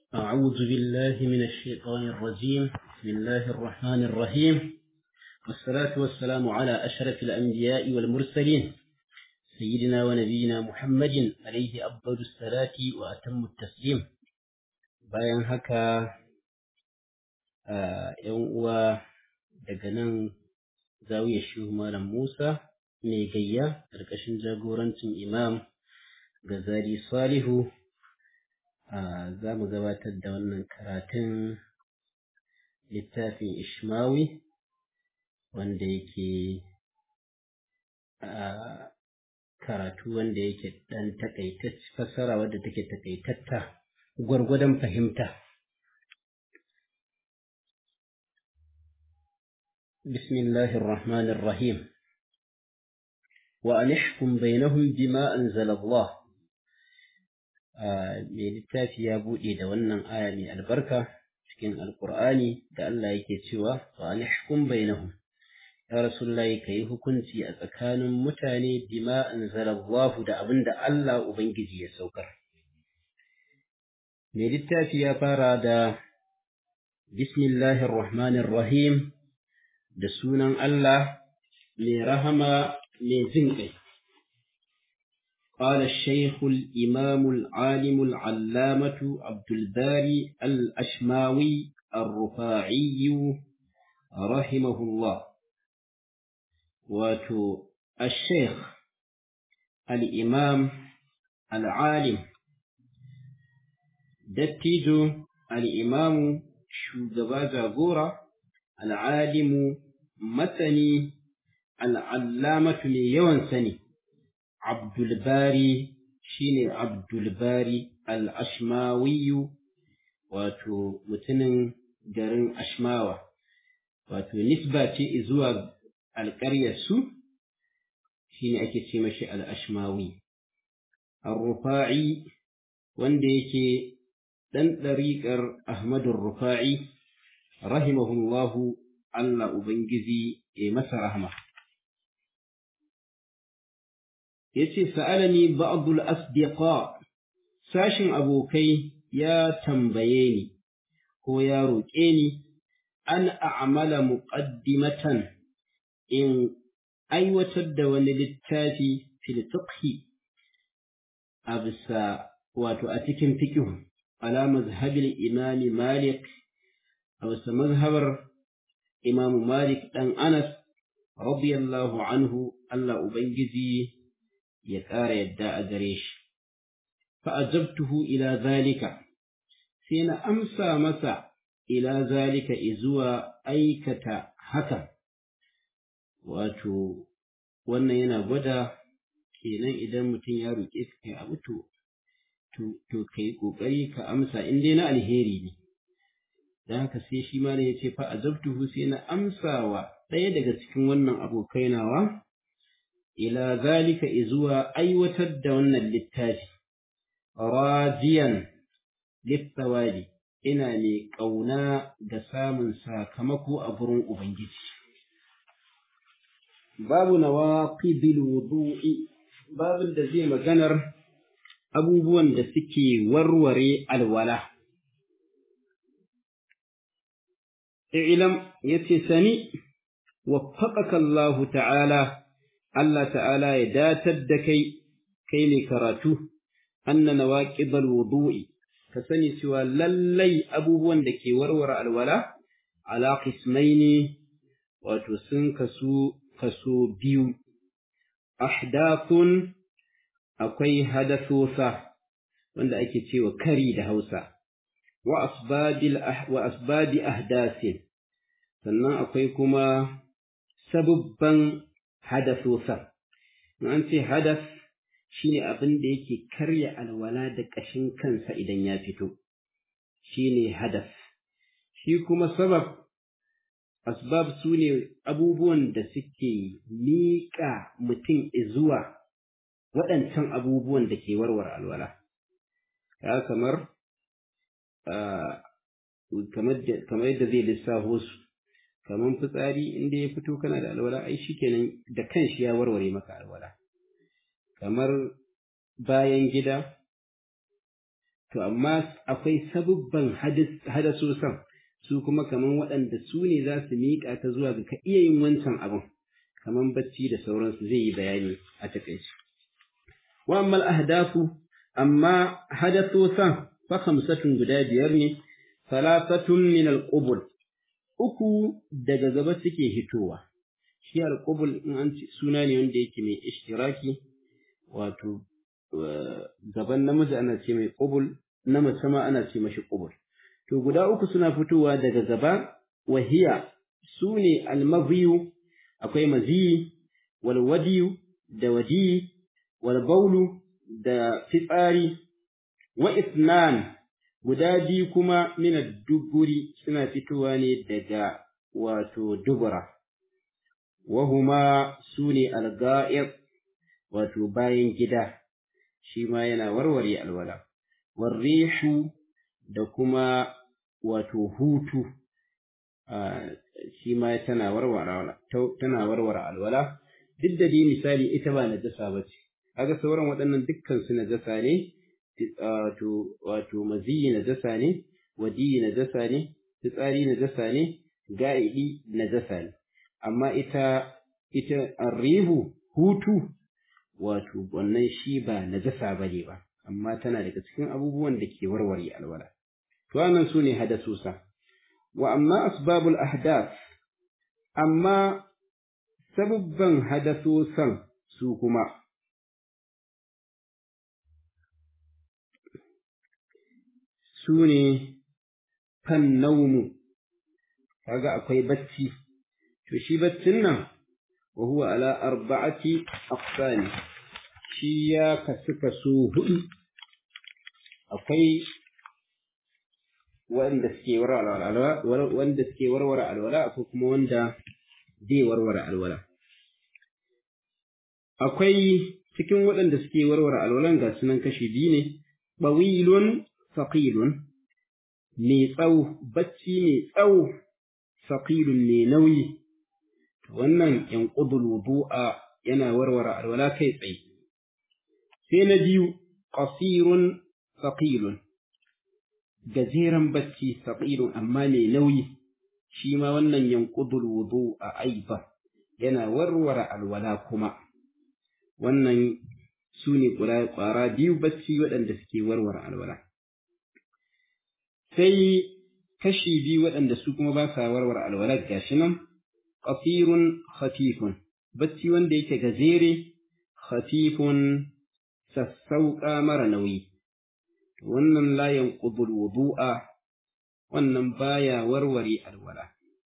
أعوذ بالله من الشيطان الرجيم بسم الله الرحمن الرحيم والصلاة والسلام على أشرف الأنبياء والمرسلين سيدنا ونبينا محمد عليه أفضل الصلاة وأتم التسليم bayan haka ‘yan uwa daga nan zawiyar shehu malam Musa mai gayya ƙarƙashin jagorancin imam Gazali Salihu za mu gabatar da wannan karatun littafin Ishmawi wanda yake karatu wanda yake ɗan takaitacce fassara wadda take takaitatta gwargwadon fahimta. بسم الله الرحمن الرحيم وأن احكم بينهم بما أنزل الله mai littafi ya buɗe da wannan aya mai albarka cikin alkur'ani da Allah yake cewa wa anihkum bainahum ya rasulullahi kai hukunci a tsakanin mutane bima anzalallahu da abinda Allah ubangiji ya saukar mai littafi ya fara da bismillahir rahmanir rahim da sunan Allah mai rahama mai jin ƙai قال الشيخ الإمام العالم العلامة عبد الباري الأشماوي الرفاعي رحمه الله واتو الشيخ الإمام العالم دتيجو الإمام شوغبا جاغورا العالم مثني العلامة ليوان سني Abdulbari shine Abdulbari al-Ashmawiyu wato mutumin garin Ashmawa wato nisba ce zuwa alƙaryarsu shine ake ce mashi al-Ashmawi ar-Rufa'i wanda yake ɗan ɗariƙar Ahmadu Rufa'i rahimahullahu Allah Ubangiji ya masa rahma yace sa'alani ba'dul asdiqa sashin abokai ya tambaye ni ko ya roƙe ni an a'mala muqaddimatan in aiwatar da wani littafi fil fiqhi a bisa wato a cikin fiqh ala mazhabil imami malik a bisa mazhabar imamu malik dan anas radiyallahu anhu Allah ubangiji ya ƙara yadda a gare shi. Fa'ajabtuhu ila zalika, sai na amsa masa ila zalika izuwa aikata haka, wato, wannan yana gwada kenan idan mutum ya roƙe ka kai abu to, to, ka yi ƙoƙari ka amsa in dai na alheri ne. Don haka sai shi ma ya ce fa'ajabtuhu sai na amsawa ɗaya daga cikin wannan abokai nawa. ila zalika izuwa aiwatar da wannan littafi, rajiyan littawali ina mai ƙauna da samun sakamako a gurin Ubangiji. Babu nawa wudu'i babin da zai maganar abubuwan da suke warware alwala. Ilam ya ce sani, waffaqaka Allahu ta'ala Allah ta'ala ya datar da kai, kai mai karatu, anna nawaqidal wudu'i ka sani cewa lallai abubuwan da ke warware alwala, ala qismaini wato sun kasu kaso biyu, ahdathun akwai hadathosa wanda ake cewa kari da Hausa, wa asbabi ahdasin, sannan akwai kuma sabubban hadasosa. An ce hadas shi ne abin da yake karya alwala da ƙashin kansa idan ya fito, shi ne hadas. Shi kuma sabab, asbab su ne abubuwan da suke miƙa mutum zuwa waɗancan abubuwan da ke warware alwala. Ya kamar, kamar yadda zai lissafo su. kamar fitsari inda ya fito kana da alwala ai shikenan da kanshi ya warware maka alwala kamar bayan gida to amma akwai sabubban hadasosan su kuma kaman waɗanda su ne za su miƙa ta zuwa ga ka iya yin wancan abin kaman bacci da sauransu zai yi bayani a takaice wa ammal ahdafu amma hadasosan fa khamsatun guda biyar ne salasatun min al-qubul uku daga gaba suke hitowa shi al-qubul in an suna ne wanda yake mai ishtiraki wato gaban namiji ana ce mai qubul na mace ma ana ce mashi qubul to guda uku suna fitowa daga gaba wahiya sune al-madhiyu akwai maziyi wal wadiyu da wadi wal baulu da fitsari wa isnan guda biyu kuma mina duburi suna fitowa ne daga wato dubura wahuma su ne alga'ir wato bayan gida shi ma yana warware alwala warrihu da kuma wato hutu shi ma tana warware tana warware alwala duk da dai misali ita ba najasa ba ce kaga sauran waɗannan dukkan su najasa ne wato wato maziyi najasa ne wadiyi najasa ne fitsari najasa ne ga'idi najasa ne amma ita ita arrihu hutu wato wannan shi ba najasa bane ba amma tana daga cikin abubuwan da ke warware alwala to wannan su ne hadasusa wa amma asbabul ahdath amma sababban hadasusan su kuma su ne kan naumu kaga akwai bacci to shi baccin nan wa huwa ala arba'ati aqsani shi ya kasu kaso hudu akwai wanda suke warware alwala wanda suke warware alwala akwai kuma wanda zai warware alwala akwai cikin waɗanda suke warware alwalan ga sunan kashi biyu ne ɓawilun faƙilun mai tsawo bacci mai tsawo faƙilun mai nauyi wannan yan ƙudul wudu'a yana warware alwala kai tsaye sai na biyu qasirun faƙilun gajeren bacci faƙilun amma mai nauyi shi ma wannan yan ƙudul wudu'a aiba yana warware alwala kuma wannan su ne ƙwara biyu bacci waɗanda suke warware alwala sai kashi biyu waɗanda su kuma ba sa warware alwala gashi nan qasirun khafifun bacci wanda yake gajere khafifun sassauƙa mara nauyi wannan la yanqudul wudu'a wannan baya warware alwala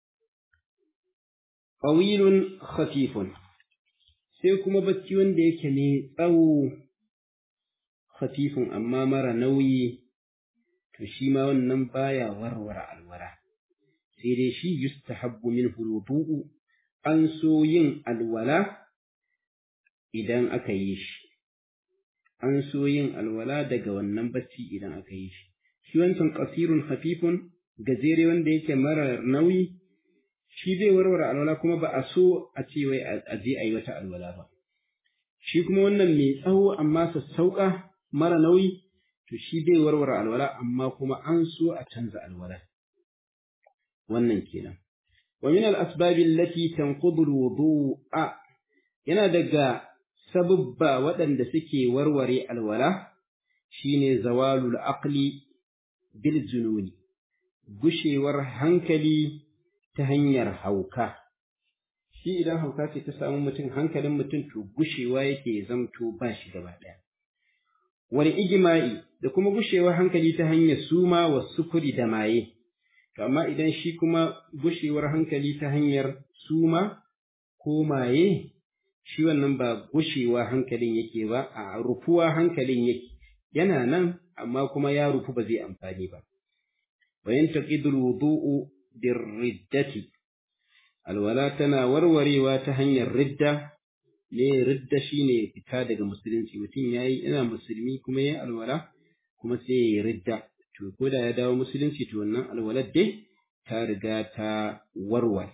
qawilun khafifun sai kuma bacci wanda yake mai tsawo khafifun amma mara nauyi to shi ma wannan baya warware alwala sai dai shi yustahabbu minhu alwudu'u an so yin alwala idan aka yi shi an so yin alwala daga wannan bacci idan aka yi shi shi wancan qasirun khafifun gajere wanda yake mara nauyi shi zai warware alwala kuma ba a so a ce wai a je a yi wata alwala ba shi kuma wannan mai tsawo amma sassauƙa mara nauyi to shi zai warware alwala amma kuma an so a canza alwala wannan kenan wa min al-asbab allati tanqudu al-wudu'a yana daga sababba waɗanda suke warware alwala shine zawalul aqli bil jununi gushewar hankali ta hanyar hauka shi idan hauka ce ta samu mutum hankalin mutum to gushewa yake zamto ba shi gaba ɗaya wani ijima'i da kuma gushewar hankali ta hanyar suma wa sukuri da maye to amma idan shi kuma gushewar hankali ta hanyar suma ko maye shi wannan ba gushewa hankalin yake ba a rufuwa hankalin yake yana nan amma kuma ya rufu ba zai amfani ba wa yantaqidul wudu'u birriddati alwala tana warwarewa ta hanyar ridda ne ridda shine fita daga musulunci mutum yayi ina musulmi kuma yayi alwala kuma sai yayi ridda to ko da ya dawo musulunci to wannan alwalar dai ta riga ta warware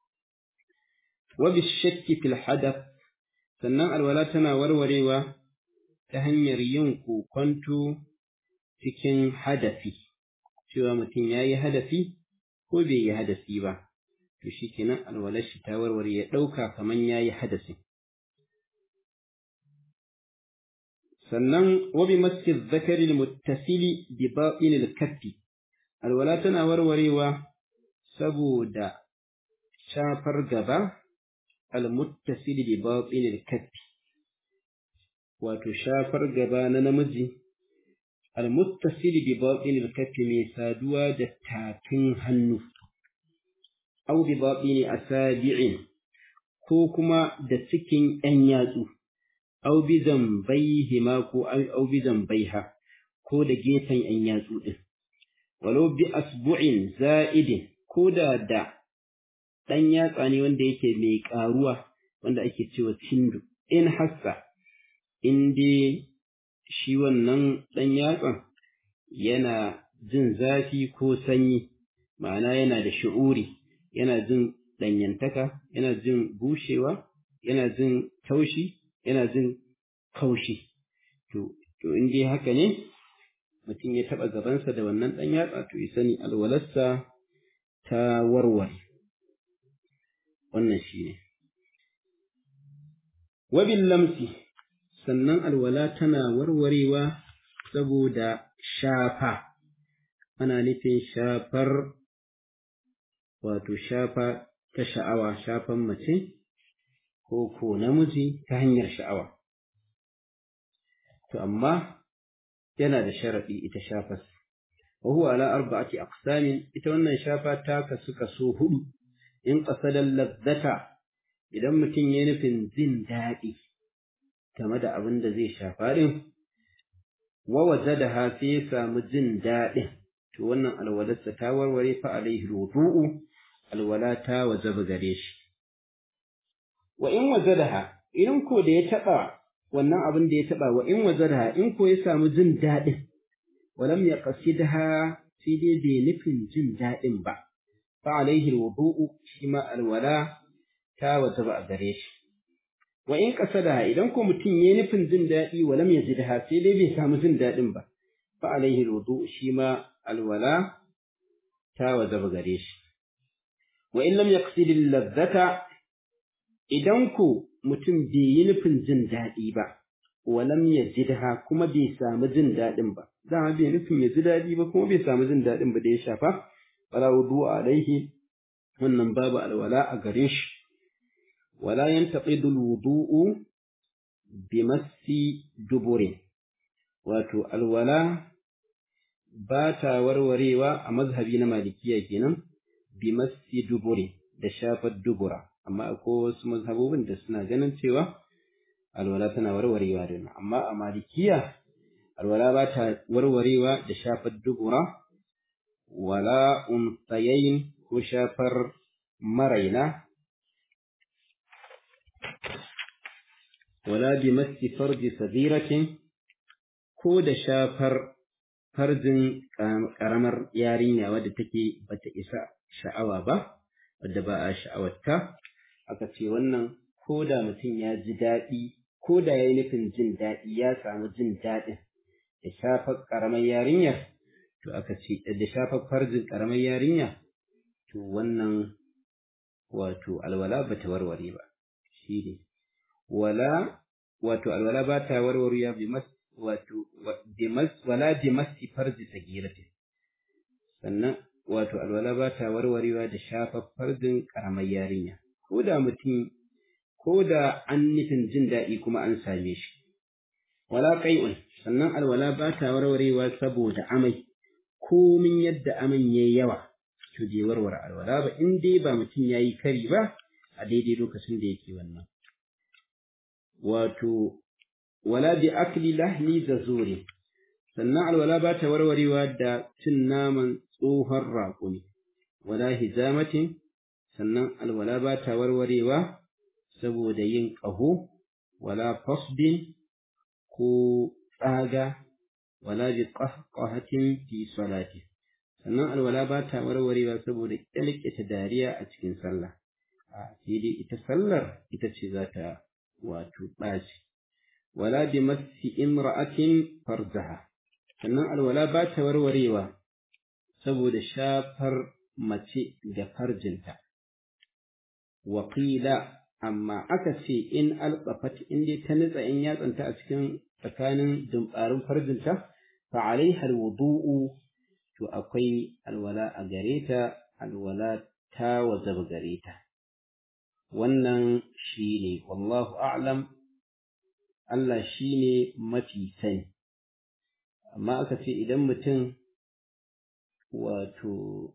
wa bishakki fil hadath sannan alwala tana warwarewa ta hanyar yin kokonto cikin hadafi cewa mutum ya yi hadafi ko bai yi hadafi ba to shi kenan alwalar shi ta warware ya ɗauka kamar ya yi hadasi sannan wabi masjid zakari muttasili bi baɗin kaffi alwala tana warwarewa saboda shafar gaba almuttasili bi baɗin kaffi wato shafar gaba na namiji almuttasili bi baɗin kaffi mai saduwa da tafin hannu au bi baɗin asabi'in ko kuma da cikin ‘yan yatsu au bi zambaihima ko au bi zambaiha ko da gefen ‘yan yatsu ɗin walau bi asbu'in za'idin ko da da ɗan yatsa ne wanda yake mai ƙaruwa wanda ake cewa cindu in hassa in dai shi wannan ɗan yatsan yana jin zafi ko sanyi ma'ana yana da shi'uri yana jin ɗanyantaka yana jin bushewa yana jin taushi yana jin kaushi to to in dai haka ne mutum ya taɓa gabansa da wannan ɗan yatsa to ya sani alwalarsa ta warware wannan shi ne wabin lamsi sannan alwala tana warwarewa saboda shafa ana nufin shafar wato shafa ta sha'awa shafan mace ko ko namiji ta hanyar sha'awa to amma yana da sharaɗi ita shafas wa huwa ala arba'ati aqsamin ita wannan shafa ta kasu kaso hudu in qasadan ladzata idan mutum ya nufin jin daɗi game da abin da zai shafa din wa wajadaha sai ya samu jin daɗin to wannan alwalarsa ta warware fa alaihi wudu'u alwala ta wajaba gare shi wa in wajadaha idan ko da ya taɓa wannan abin da ya taɓa wa in wajadaha in ko ya samu jin daɗin walam ya qasidha sai dai bai nufin jin daɗin ba fa alaihi wudu'u shi ma alwala ta wajaba a gare shi wa in qasadaha idan ko mutum yayi nufin jin daɗi walam yajidha sai dai bai samu jin daɗin ba fa alaihi wudu'u shi ma alwala ta wajaba gare shi wa in lam yaqsid al-ladhata idan ko mutum bai yi nufin jin daɗi ba walam yajidha kuma bai samu jin daɗin ba dama bai nufin ya ji daɗi ba kuma bai samu jin daɗin ba da ya shafa wala wudu alaihi wannan babu alwala a gare shi wala yantaqidu alwudu'u bimassi dubure wato alwala ba ta warwarewa a mazhabi na malikiya kenan bimassi dubure da shafar dubura amma akwai wasu mazhabobin da suna ganin cewa alwala tana warwarewa da amma a malikiya alwala ba ta warwarewa da shafar dubura wala unsayayin ko shafar maraina wala bi masti farji sabiratin ko da shafar farjin karamar yarinya wadda take bata isa sha'awa ba wadda ba a sha'awarta aka ce wannan ko da mutum ya ji daɗi ko da ya yi nufin jin daɗi ya samu jin daɗin da shafar ƙaramar yarinya to aka ce da shafar farjin ƙaramar yarinya to wannan wato alwala ba ta warware ba shi ne wala wato alwala ba ta warware bi mas wato bimas wala bi masi farji sagiratin sannan wato alwala ba ta warwarewa da shafar farjin ƙaramar yarinya ko da mutum ko da an nufin jin daɗi kuma an same shi wala qai'un sannan alwala ba ta warwarewa saboda amai komin yadda aman yayi yawa to bai warware alwala ba in dai ba mutum yayi kari ba a daidai lokacin da yake wannan wato wala bi akli lahmi zazuri sannan alwala ba ta warwarewa da cin naman tsohon raƙumi wala hijamatin sannan alwala ba ta warwarewa saboda yin ƙaho wala fasbin ko tsaga wala bi qahqahatin fi salati sannan alwala ba ta warwarewa saboda kyalkita dariya a cikin sallah a sai dai ita sallar ita ce za ta wato ɓaci wala bi massi imra'atin farjaha sannan alwala ba ta warwarewa saboda shafar mace ga farjinta waƙila amma aka ce in alƙafat in dai ta nutsa in yatsanta a cikin tsakanin dumbarin farjinta fa alaiha alwudu'u to akwai alwala a gare ta alwala ta wajaba gare ta wannan shine wallahu a'lam Allah shine mafi sani amma aka ce idan mutum wato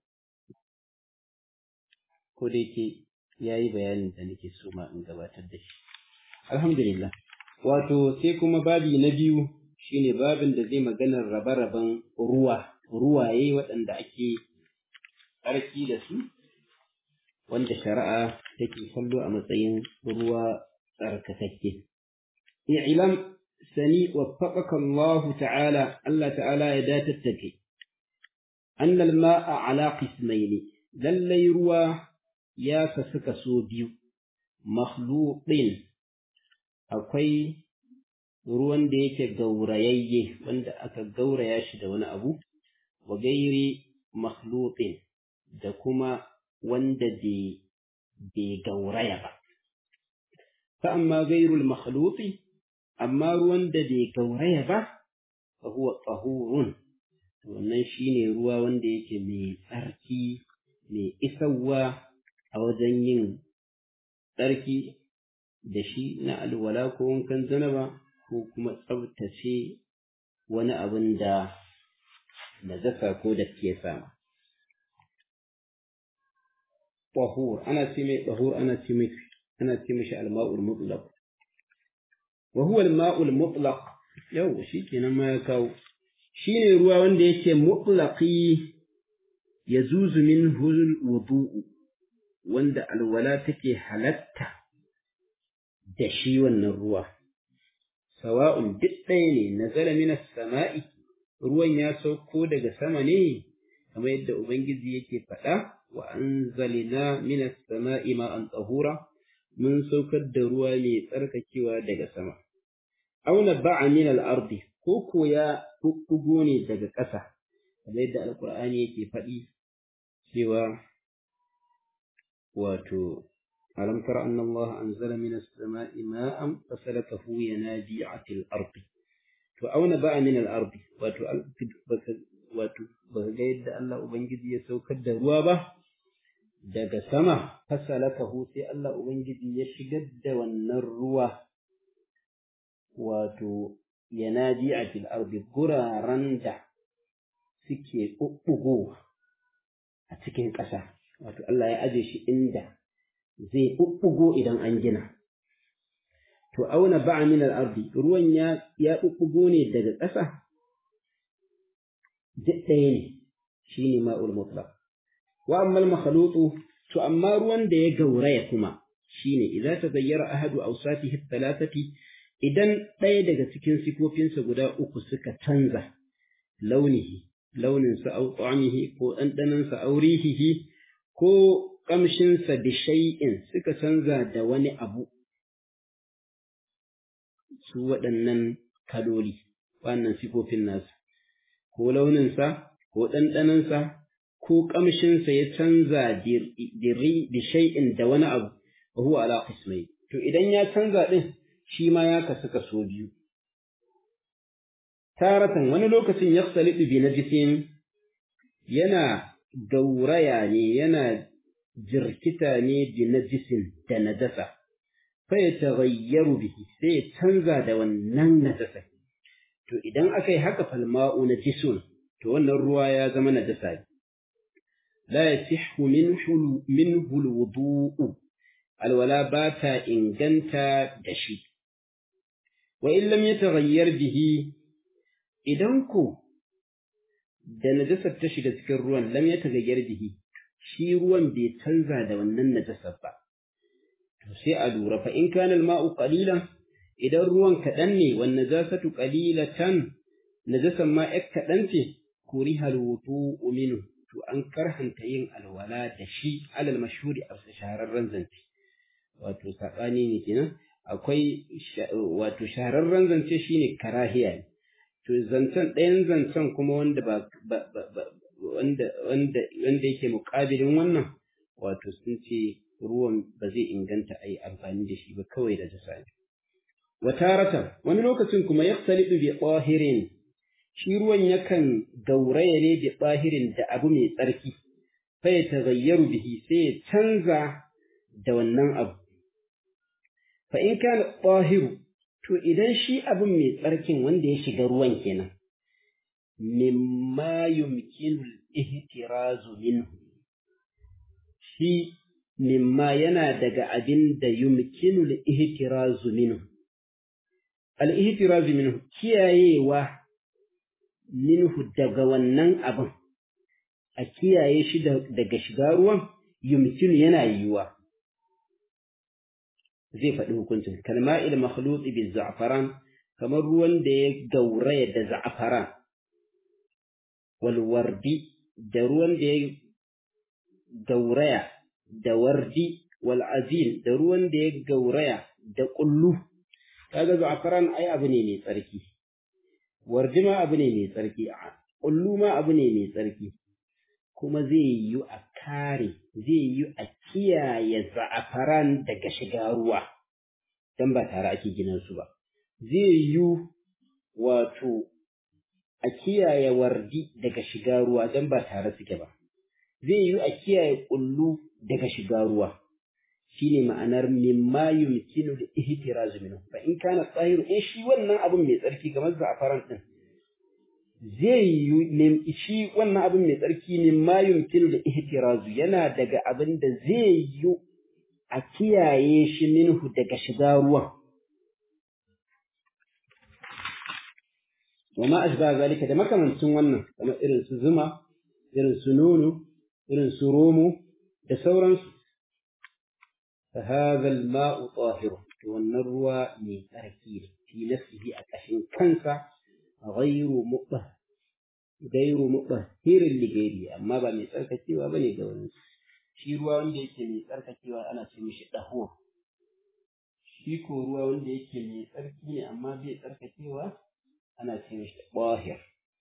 ko da yake ya yi bayanin da nake so ma in gabatar da shi alhamdulillah wato sai kuma babi na biyu shine babin da zai maganar rabe-raben ruwa ruwaye waɗanda ake tsarki da su wanda shari'a take kallo a matsayin ruwa tsarkakakke i'lam sani waffaqaka Allah ta'ala Allah ta'ala ya datattake أن الماء على قسمين للي روى يا فسك biyu. مخلوط akwai ruwan da yake gaurayayye wanda aka gauraya shi da wani abu wa gairi makhlutin da kuma wanda bai gauraya ba fa amma gairul makhluti amma ruwan da bai gauraya ba fa huwa tahurun wannan shine ruwa wanda yake mai tsarki mai isarwa a wajen yin tsarki da shi na alwala ko wankan zanaba ko kuma tsabtace wani abin da najasa ko da ke sama. Tahur ana ce mai tahur ana ce mai ana ce mishi alma'ul mutlaq wa huwa alma'ul mutlaq yau shikenan ma ya kawo shine ruwa wanda yake mutlaqi yazuzu minhu alwudu wanda alwala take halatta da shi wannan ruwa sawa'un duk ɗaya ne nazala minas sama'i ruwan ya sauko daga sama ne kamar yadda ubangiji yake faɗa wa anzalna minas sama'i ma'an tsahura mun saukar da ruwa mai tsarkakewa daga sama auna ba'a min al-ardi ko ko ya bubbugo ne daga ƙasa kamar yadda alqur'ani yake faɗi cewa wato ألم تر أن الله أنزل من السماء ماء فسلكه ينابيع في الأرض فأون بقى من الأرض وتبغيد الله أبنجد يسوكد روابه daga sama fasalakahu sai Allah Ubangiji ya shigar da wannan ruwa wato yanaji a fil ardi guraren da suke ɓuɓɓugo a cikin ƙasa wato Allah ya aje shi inda zai ɓuɓɓugo idan an gina. To, auna ba'a min al'ardi, ruwan ya ɓuɓɓugo ne daga ƙasa? Duk ɗaya ne, shi ne ma'ul mutlaq. Wa ammal makhalutu, to amma ruwan da ya gauraya kuma shi ne, idan ta zayyara ahadu ausatihi talatati idan ɗaya daga cikin sifofinsa guda uku suka canza launihi, launinsa au ta'amihi ko ɗanɗanansa aurihihi ko ƙamshinsa da shay'in suka canza da wani abu su waɗannan kaloli wannan sifofin nasu ko launinsa ko ɗanɗanansa ko ƙamshinsa ya canza da shay'in da wani abu wa huwa ala qismai to idan ya canza ɗin shi ma ya kasu kaso biyu taratan wani lokacin yakhsalitu bi najisin yana gauraya ne yana jirkita ne bi najisin da najasa fa ya taghayyaru bihi sai ya canza da wannan najasa to idan aka yi haka falma'u najisun to wannan ruwa ya zama najasa ne la yasihhu minhu minhu alwudu'u alwala ba ta inganta da shi wa in lam yataghayyar bihi idan ko da najasar ta shiga cikin ruwan lam yataghayyar bihi shi ruwan bai canza da wannan najasar ba to sai a lura fa in kana al-ma'u qalilan idan ruwan kaɗan ne wan najasatu qalilatan najasan ma yak kaɗan ce kuriha al-wudu'u minhu to an karhanta yin alwala da shi alal mashhuri a shahararren zance wato sabani ne kenan akwai wato shahararren zance shine karahiya ne to zancen ɗayan zancen kuma wanda ba wanda wanda wanda yake muƙabilin wannan wato sun ce ruwan ba zai inganta a yi amfani da shi ba kawai da jasa ne wataratan wani lokacin kuma yaktalidu bi tsahirin shi ruwan yakan gauraya ne bi tsahirin da abu mai tsarki fa ya tagayyaru bihi sai ya canza da wannan abu fa in kana tsahiru to idan shi abin mai tsarkin wanda ya shiga ruwan kenan mimma yumkinu al-ihtirazu minhu shi mimma yana daga abin da yumkinu al-ihtirazu minhu al-ihtirazu minhu kiyayewa minhu daga wannan abin a kiyaye shi daga shiga ruwan yumkinu yana yiwuwa zai faɗi hukuncin kalma'il makhluti bil za'faran kamar ruwan da ya gauraya da za'faran wal wardi da ruwan da ya gauraya da wardi wal azim da ruwan da ya gauraya da kullu kaga za'faran ai abu ne mai tsarki wardi ma abu ne mai tsarki kullu ma abu ne mai tsarki kuma zai yi a kare zai yi a kiyaye za'afaran daga shiga ruwa don ba tare ake ginin su ba zai yi wato a kiyaye wardi daga shiga ruwa don ba tare suke ba zai yi a kiyaye kullu daga shiga ruwa shine ma'anar mimma yumkinu da ihtiraz minhu fa in kana tsahiru in shi wannan abun mai tsarki kamar za'afaran din zai yi shi wannan abin mai tsarki ne ma yumkinu da ihtirazu yana daga abin da zai yi a kiyaye shi minhu daga shiga ruwan wa ma ashba zalika da makamancin wannan kamar irin su zuma irin su nono irin su romo da sauransu fa hadha al-ma'u tahir wannan ruwa mai tsarki ne fi nafsihi a kashin kansa غير مطهر غير مطهر لغيره amma ba mai tsarkakewa bane ga wani shi ruwa wanda yake mai tsarkakewa ana ce mishi dahuwa shi ko ruwa wanda yake mai tsarki ne amma bai tsarkakewa ana ce mishi tahir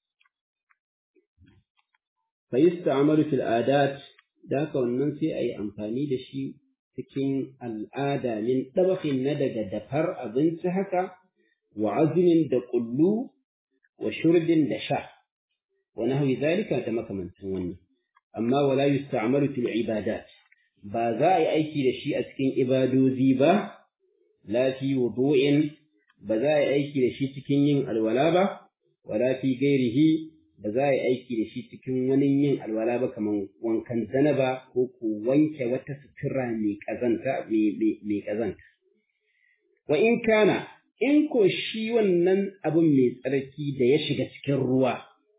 fa yusta'malu fil adat da ka wannan sai ayi amfani da shi cikin al'ada min dabakhin na daga dafar abinci haka wa azmin da kullu wa shurbin da sha wa nahwi zalika da makamantan wannan amma wala yusta'malu fil ibadat ba za a yi aiki da shi a cikin ibadozi ba la fi wudu'in ba za a yi aiki da shi cikin yin alwala ba wala fi gairihi ba za a yi aiki da shi cikin wani yin alwala ba kamar wankan zanaba ko ku wanke wata sutura mai kazanta mai kazanta wa in kana in ko shi wannan abin mai tsarki da ya shiga cikin ruwa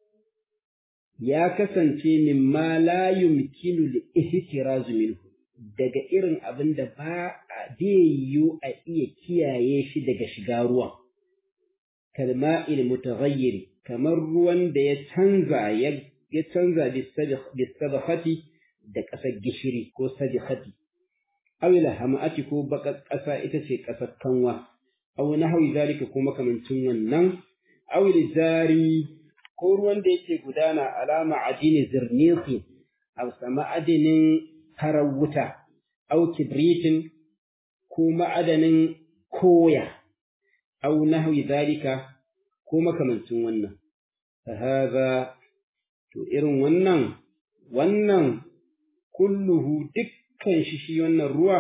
ya kasance mimma la yumkinu li ihtirazu minhu daga irin abin da ba zai yiwu a iya kiyaye shi daga shiga ruwan kalma'il mutaghayyiri kamar ruwan da ya canza ya canza bisabahati da ƙasar gishiri ko sadihati awila hama'ati ko baƙar ƙasa ita ce ƙasar kanwa aw nahwi zalika ko makamancin wannan aw zari ko ruwan da yake gudana alama adini zirniqi aw sama adinin farar wuta aw kibritin ko ma'adanin koya aw nahwi zalika ko makamancin wannan fa hadha to irin wannan wannan kulluhu dukkan shi shi wannan ruwa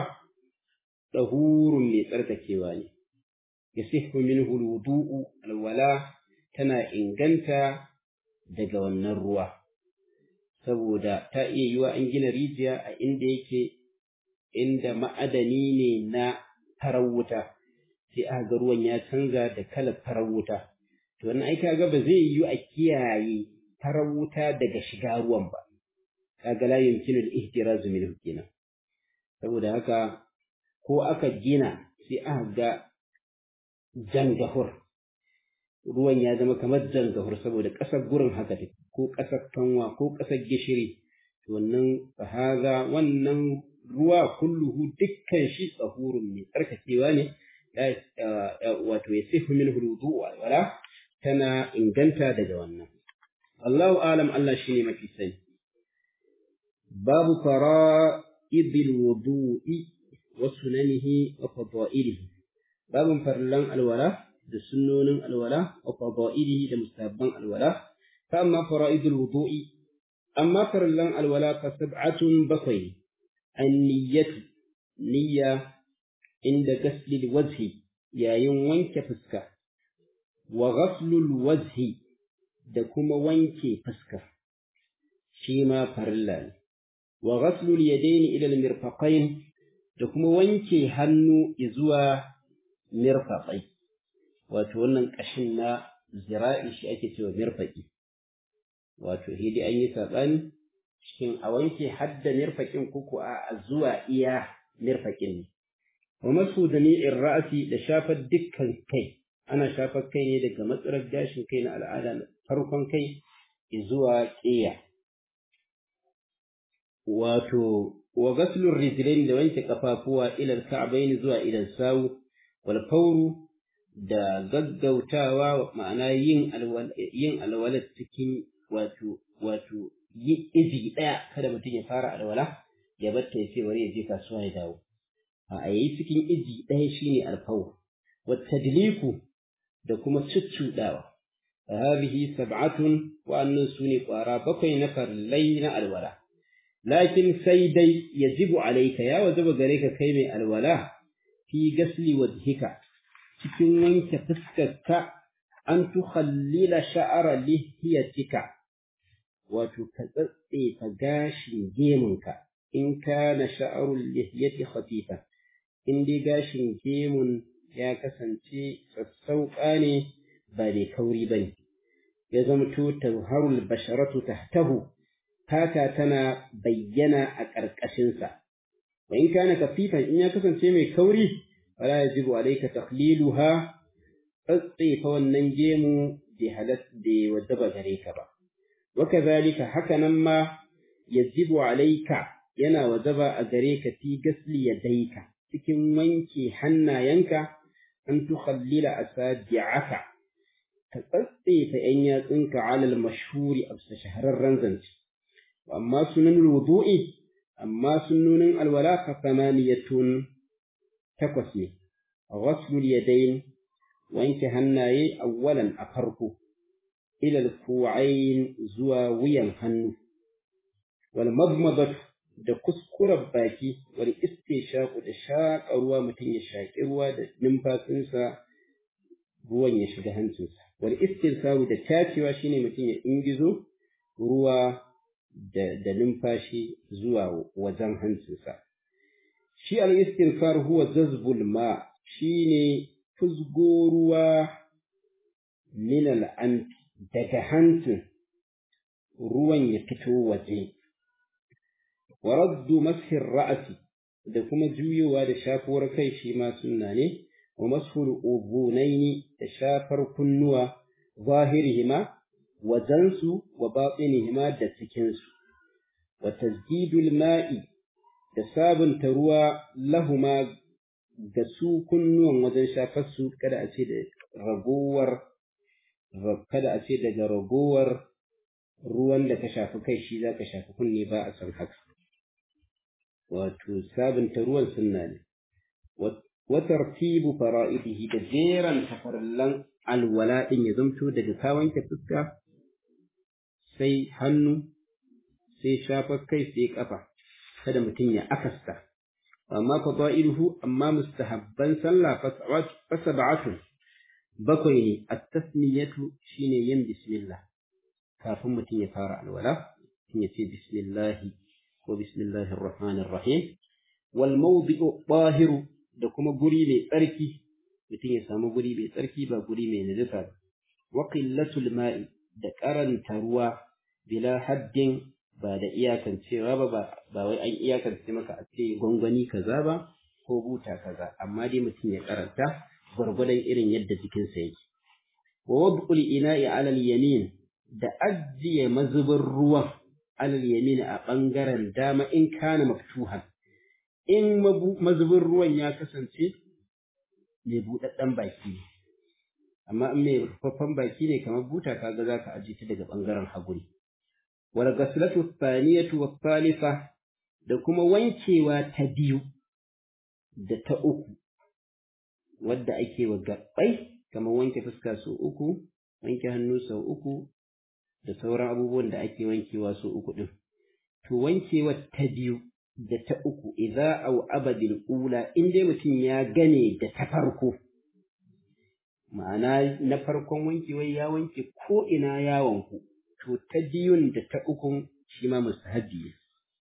dahurun mai tsarkakewa ne yasihhu minhu alwudu'u alwala tana inganta daga wannan ruwa saboda ta iya yiwa an gina rijiya a inda yake inda ma'adani ne na farar wuta sai aka ga ruwan ya canza da kalar farar wuta to wannan ai kaga ba zai yiwu a kiyaye farar wuta daga shiga ruwan ba kaga la yumkinu al-ihtiraz minhu kenan saboda haka ko aka gina sai aka ga jangahur ruwan ya zama kamar jangahur saboda ƙasar gurin haka take ko ƙasar kanwa ko ƙasar gishiri wannan fahaza wannan ruwa kulluhu dukkan shi tsahurun mai tsarkakewa ne wato ya sifu min hududu wala tana inganta daga wannan Allahu alam Allah shine mafi sani babu fara'idil wudu'i wa sunanihi wa fadailihi babun farlan alwala da sunnonin alwala wa fadailihi da musabban alwala fa amma fara'idul wudu'i amma farlan alwala fa sab'atun bakwai an-niyyatu niyya inda gaslil wajhi yayin wanke fuska wa ghaslul wajhi da kuma wanke fuska shi ma farilla ne wa ghaslul yadaini ila al-mirfaqain da kuma wanke hannu zuwa mirfaqai wato wannan kashin na zira'i shi ake cewa mirfaqi wato hidi an yi sabani shin a wanke hadda mirfaqin kuku a zuwa iya mirfaqin ne wa masu jami'in ra'asi da shafar dukkan kai ana shafar kai ne daga matsalar gashin kai na al'ada farkon kai zuwa ƙiya wato wa gaslur rijlain da wanke kafafuwa ila ka'bayn zuwa idan sawu wal fawru da gaggautawa ma'ana yin alwala yin alwala cikin wato wato yi izi daya kada mutum ya fara alwala ya batta ya ce bari ya je kasuwa ya dawo a yayi cikin iji ɗaya shine alfawr wa tadliku da kuma cuccuɗawa hadhihi sab'atun wa annan sune ƙwara bakwai na farlai na alwala lakin sai dai yajibu alayka ya wajaba gare ka kai mai alwala fi gasli wajhika cikin wanke fuskarka an tukhallila sha'ara lihiyatika wato ka tsatsefa gashin gemunka in kana sha'arul lihiyati khafifan in dai gashin gemun ya kasance sassauƙa ne ba da kauri ba ne ya zamto tazharul basharatu tahtahu fata tana bayyana a ƙarƙashinsa wa in kana kafifan in ya kasance mai kauri fala yajibu alayka takhliluha tsatsefa wannan gemu bai halas bai wajaba gare ka ba wa kadhalika hakanan ma yajibu alayka yana wajaba a gare ka fi gasli yadaika cikin wanke hannayenka an tukhallila asabi'aka ka tsatsefa yan yatsunka alal mashhuri a shahararren zance amma sunan wudu'i amma sunnonin alwala fa samaniyatun takwas ne ghaslul yadayn wanke hannaye awwalan a farko ila al zuwa wuyan hannu wal madmadatu da kuskuren baki wal istishaku da shaƙa ruwa mutum ya shaƙi ruwa da numfasinsa ruwan ya shiga hancinsa wal istinsaru da tacewa shine mutum ya ingizo ruwa da, da numfashi zuwa wajen hancinsa shi al istinsar huwa jazbul ma shine fuzgo ruwa min al daga hancin ruwan ya fito waje wa raddu mashi ra'asi da kuma juyowa da shafuwar kai shi ma sunna ne wa mashul ubunaini da shafar kunnuwa zahirihima wajensu wa batinihima da cikinsu wa tajdidul ma'i da sabunta ruwa lahuma ga su kunnuwan wajen shafar su kada a ce da ragowar kada a ce daga ragowar ruwan da ka shafi kai shi za ka shafi kunne ba a san haka wato sabunta ruwan sunna ne wa tartibu fara'idihi da jeran tafarallan alwala din ya zamto daga ka wanke fuska sai hannu sai shafar kai sai kafa kada mutum ya akasta amma fada'iluhu amma mustahabban sallah fa sab'atu bakwai ne at-tasmiyatu shine yin bismillah kafin mutum ya fara alwala mutum ya ce bismillah ko bismillahir rahmanir rahim wal mawdi'u tahiru da kuma guri mai tsarki mutum ya samu guri mai tsarki ba guri mai najasa ba wa qillatul ma'i da karanta ruwa bila haddin ba da iyakancewa ba ba wai an iyakance maka a ce gwangwani kaza ba ko buta kaza amma dai mutum ya karanta gwargwadon irin yadda jikinsa yake wa wad'ul ina'i 'ala al-yamin da ajiye mazubin ruwan 'ala al-yamin a bangaren dama in kana maftuhan in mazubin ruwan ya kasance mai buɗaɗɗen baki amma in mai rufaffen baki ne kamar buta kaga za ka ajiye ta daga ɓangaren hagu ne wal ghaslatu thaniyatu wa thalitha da kuma wankewa ta biyu da ta uku wadda ake wa gabbai kamar wanke fuska sau uku wanke hannu sau uku da sauran abubuwan da ake wankewa sau uku din to wankewa ta biyu da ta uku idza au abadil ula in dai mutum ya gane da ta farko ma'ana na farkon wankewai ya wanke ko ina ya wanku to ta biyun da ta ukun shi ma mustahabi ne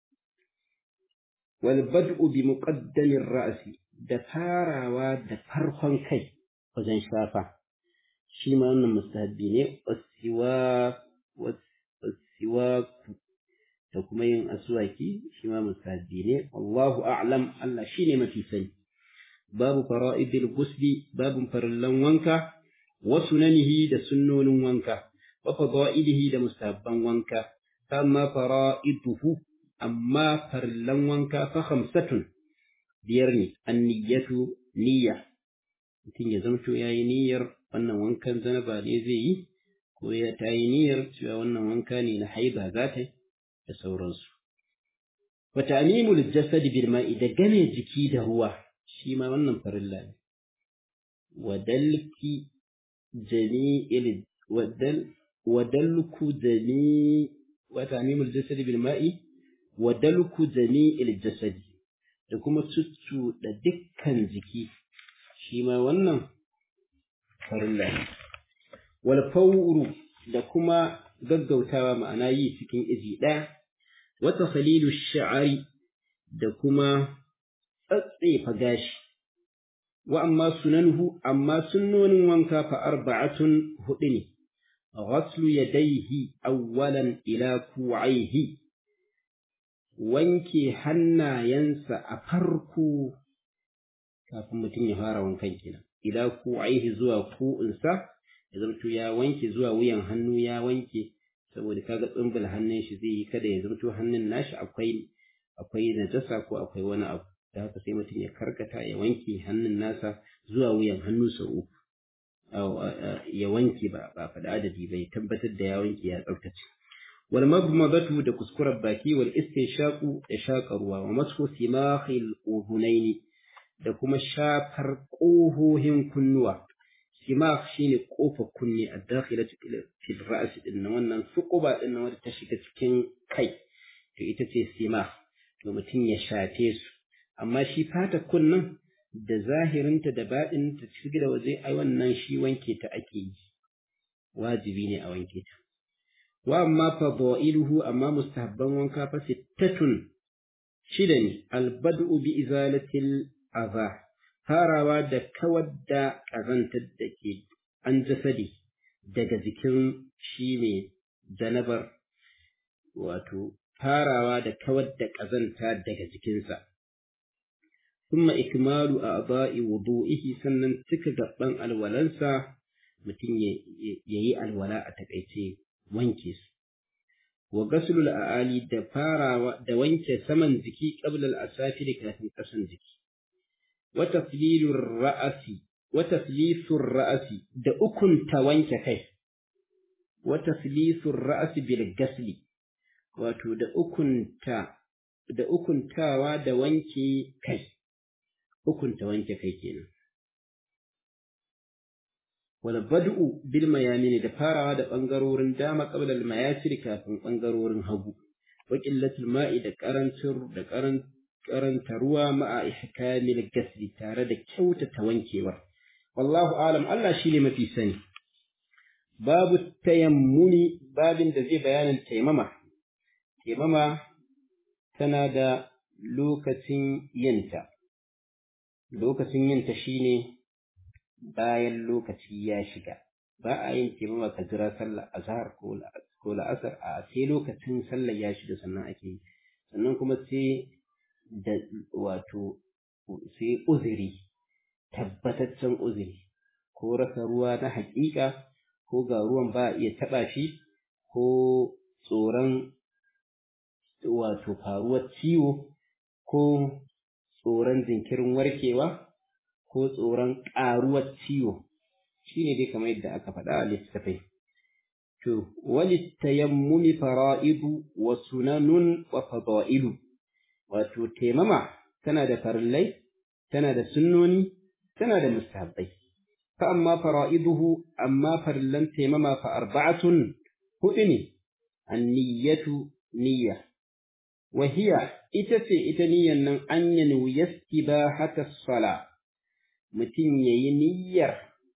wal bad'u bi muqaddamir ra'si da farawa da farkon kai wajen shafa shi ma wannan mustahabi ne wasiwa wasiwa da kuma yin aswaki shi ma mustahabi ne wallahu a'lam Allah shine mafi sani babu fara'idil ghusli babun farallan wanka wa sunanihi da sunnonin wanka wa fadailihi da mustahabban wanka amma fara'iduhu amma farallan wanka fa khamsatun biyar ne anniyatu niyya mutum ya zamto yayi niyyar wannan wankan zanaba ne zai yi ko ya ta yi niyyar cewa wannan wanka ne na haiba za ta yi da sauransu wa ta'mimul jasad bil ma'i da game jiki da ruwa shi ma wannan farilla ne wadalki jami'il wadal wadalku jami wa ta'mimul jasad bil ma'i wadalku jami'il jasad da kuma cuccu da dukkan jiki shi ma wannan farilla ne wal fawru da kuma gaggautawa ma'ana yi cikin izi ɗaya wata khalilu sha'ari da kuma tsatsefa gashi wa amma sunanuhu amma sunnonin wanka fa arba'atun hudu ne ghaslu yadayhi awwalan ila ku'aihi wanke hannayensa a farko kafin mutum ya fara wankan kenan ila ku'aihi zuwa ku'insa ya zamto ya wanke zuwa wuyan hannu ya wanke saboda kaga tsumbul hannun shi zai yi kada ya zamto hannun nashi akwai akwai najasa ko akwai wani abu da haka sai mutum ya karkata ya wanke hannun nasa zuwa wuyan hannu sau uku ya wanke ba ba faɗa adadi ba ya tabbatar da ya wanke ya tsaftace wal madmadatu da kuskuren baki wal istinshaqu da shaƙa ruwa wa mashu simakhil uhunaini da kuma shafar ƙohohin kunnuwa simak shine kofar kunne a dakhila fil ra's din nan wannan suquba din nan wanda ta shiga cikin kai to ita ce simak to mutum ya shafe su amma shi fata kunnan da zahirinta da baɗin ta cikin da waje ai wannan shi wanke ta ake yi wajibi ne a wanke ta wa amma fadailuhu amma mustahabban wanka fa sittatun shida ne albad'u bi izalatil adha farawa da kawar da ƙazantar da ke an jasadi daga jikin shi ne janabar wato farawa da kawar da ƙazanta daga jikinsa ثم إكمال أعضاء وضوئه sannan cika gaban alwalansa mutum ya yi alwala a takaice wanke su wa gaslul a'ali da farawa da wanke saman jiki qabla al-asafil kafin kasan jiki wa taflilur ra'asi wa taflisur ra'asi da ukun ta wanke kai wa taflisur ra'asi bil gasli wato da ukunta da ukuntawa da wanke kai ukunta wanke kai kenan wal bad'u bil mayamin da farawa da bangarorin dama qabla al mayasir kafin bangarorin hagu wa qillatul ma'i da karancin da karan karanta ruwa ma'a ihkamil gasli tare da kyautata wankewar wallahu alam Allah shine mafi sani babu tayammuni babin da zai bayanin taimama taimama tana da lokacin yinta lokacin yinta shine bayan lokaci ya shiga ba a yin taimama ka jira sallar azhar ko la'asar a sai lokacin sallar ya shiga sannan ake yi sannan kuma sai da wato sai uzuri tabbataccen uzuri ko rasa ruwa na haƙiƙa ko ga ruwan ba a iya taɓa shi ko tsoron wato faruwar ciwo ko tsoron jinkirin warkewa ko tsoron ƙaruwar ciwo shine dai kamar yadda aka faɗa a littafai to walittayammumi fara'idu wa sunanun wa fada'ilu wato taimama tana da farillai tana da sunnoni tana da mustahabbai fa amma fara'iduhu amma farillan taimama fa arba'atun hudu ne anniyatu niyya wa hiya ita ce ita niyyan nan an yanu yastibahata sala mutum yayi niyyar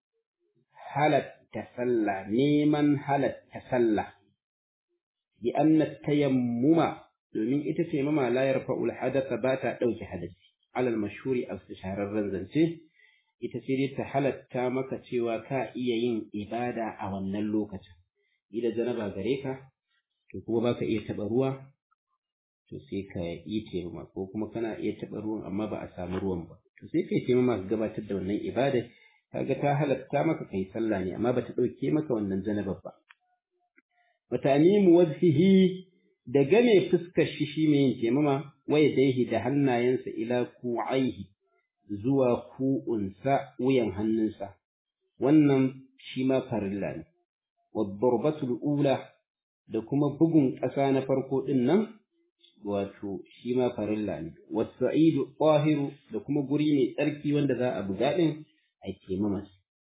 halatta sallah neman halatta sallah bi anna tayammuma domin ita ce mama la yarfa'ul hadatha ba ta dauke hadasi alal mashhuri a shahararren zance ita ce dai ta halatta maka cewa ka iya yin ibada a wannan lokacin idan janaba gare ka to kuma baka iya taɓa ruwa to sai ka yi taimama ko kuma kana iya taɓa ruwan amma ba a samu ruwan ba to sai kai taimama ka gabatar da wannan ibada kaga ta halatta maka kai sallah ne amma bata ɗauke maka wannan janabar ba watanimu wajhihi da game fuskar shi shi mai yin taimama waya daihi da hannayensa ila ku'aihi zuwa ku'unsa wuyan hannunsa wannan shi ma farilla ne wadda ula da kuma bugun ƙasa na farko ɗin nan wato shi ma farilla ne wasa'idu ƙwahiru da kuma guri mai tsarki wanda za a buga ɗin a taimama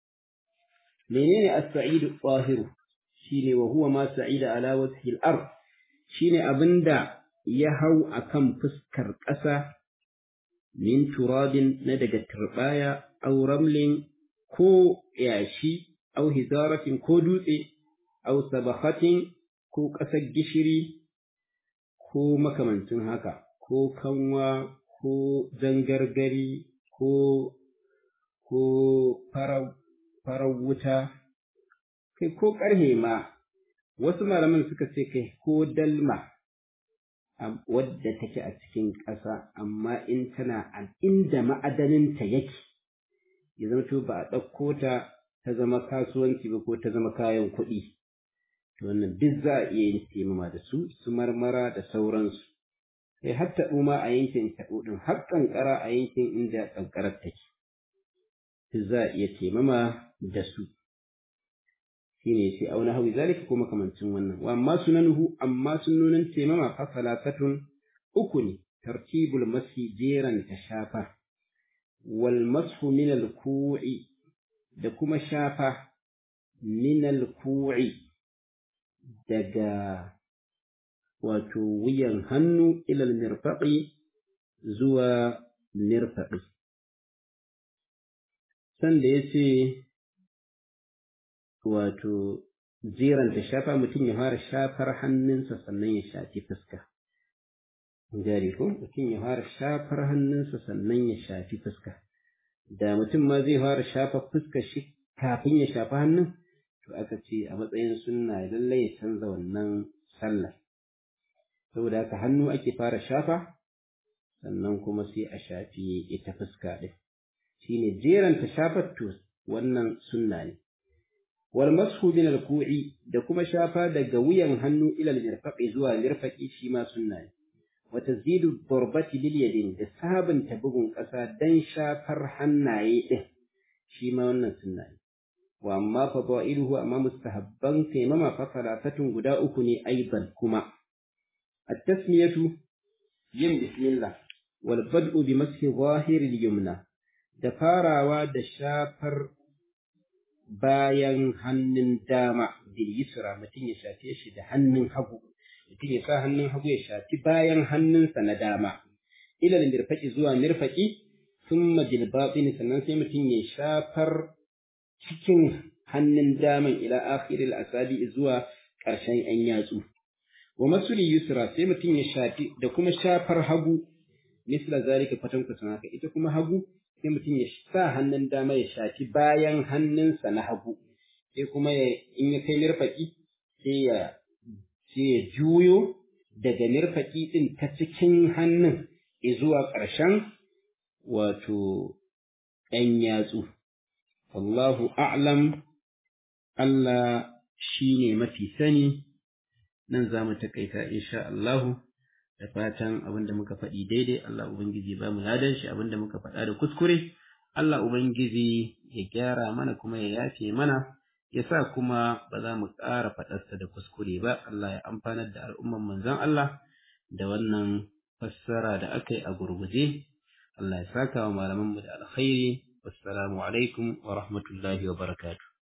menene as-sa'idu ƙwahiru shine wa huwa ma sa'ida ala wajhi al-ard shine abinda ya hau akan fuskar ƙasa min turabin na daga turbaya aw ramlin ko yashi aw hizaratin ko dutse aw sabakhatin ko ƙasar gishiri ko makamancin haka ko kanwa ko zangargari ko ko farar wuta kai ko ƙarhe ma wasu malaman suka ce kai ko dalma wadda take a cikin ƙasa amma in tana a inda ma'adaninta yake ya zama to ba a ɗauko ta ta zama kasuwanci ba ko ta zama kayan kuɗi to wannan duk za a iya yin taimama da su su marmara da sauransu sai har taɓo ma a yankin taɓo ɗin har ƙanƙara a yankin inda ƙanƙarar take duk za a iya taimama da su shine sai auna hawi zalika ko makamancin wannan wa amma sunanuhu amma sunnonin taimama fa salasatun uku ne tartibul masi jeran ta shafa wal mashu min al ku'i da kuma shafa min al ku'i daga wato wuyan hannu ila al mirfaqi zuwa mirfaqi sanda yace wato jeranta shafa mutum ya fara shafar hannunsa sannan ya shafi fuska. Jari ko mutum ya fara shafar hannunsa sannan ya shafi fuska. Da mutum ma zai fara shafa fuska shi kafin ya shafi hannun, to aka ce a matsayin sunna lallai ya canza wannan sallar. Saboda haka hannu ake fara shafa, sannan kuma sai a shafi ita fuska ɗin. Shi ne jeranta shafar to wannan sunna ne. والمسح من الكوع da kuma shafa daga wuyan hannu ila mirfaqi zuwa mirfaqi shi ma sunna ne wa tazidu darbati bil yadin da sabunta bugun ƙasa dan shafar hannaye din shi ma wannan sunna ne wa amma fadailuhu amma mustahabban taimama fa salatatun guda uku ne aidan kuma at-tasmiyatu yin bismillah wal bad'u bi mashi zahir al-yumna da farawa da shafar bayan hannun dama bil yusra mutum ya shafe shi da hannun hagu mutum ya sa hannun hagu ya shafi bayan hannunsa na dama ila mirfaqi zuwa mirfaqi thumma bil batin sannan sai mutum ya shafar cikin hannun daman ila akhiril asabi zuwa ƙarshen ‘yan yatsu. Wa masuli yusra sai mutum ya shafi da kuma shafar hagu, misla zalika kwatankwacin haka, ita kuma hagu sai mutum ya sa hannun dama ya shafi bayan hannunsa na hagu, sai kuma in ya kai mirfaƙi sai ya sai ya juyo daga mirfaƙi ɗin ta cikin hannun zuwa ƙarshen wato ‘yan yatsu. Wallahu a'lam Allah shi ne mafi sani, nan za mu taƙaita insha Allahu da fatan abin da muka faɗi daidai Allah Ubangiji ba mu ladan shi abin da muka faɗa da kuskure Allah Ubangiji ya gyara mana kuma ya yafe mana ya sa kuma ba za mu ƙara faɗarsa da kuskure ba Allah ya amfanar da al'umman manzon Allah da wannan fassara da aka yi a gurguje Allah ya saka wa malamanmu da alkhairi wassalamu alaikum wa rahmatullahi wa barakatuh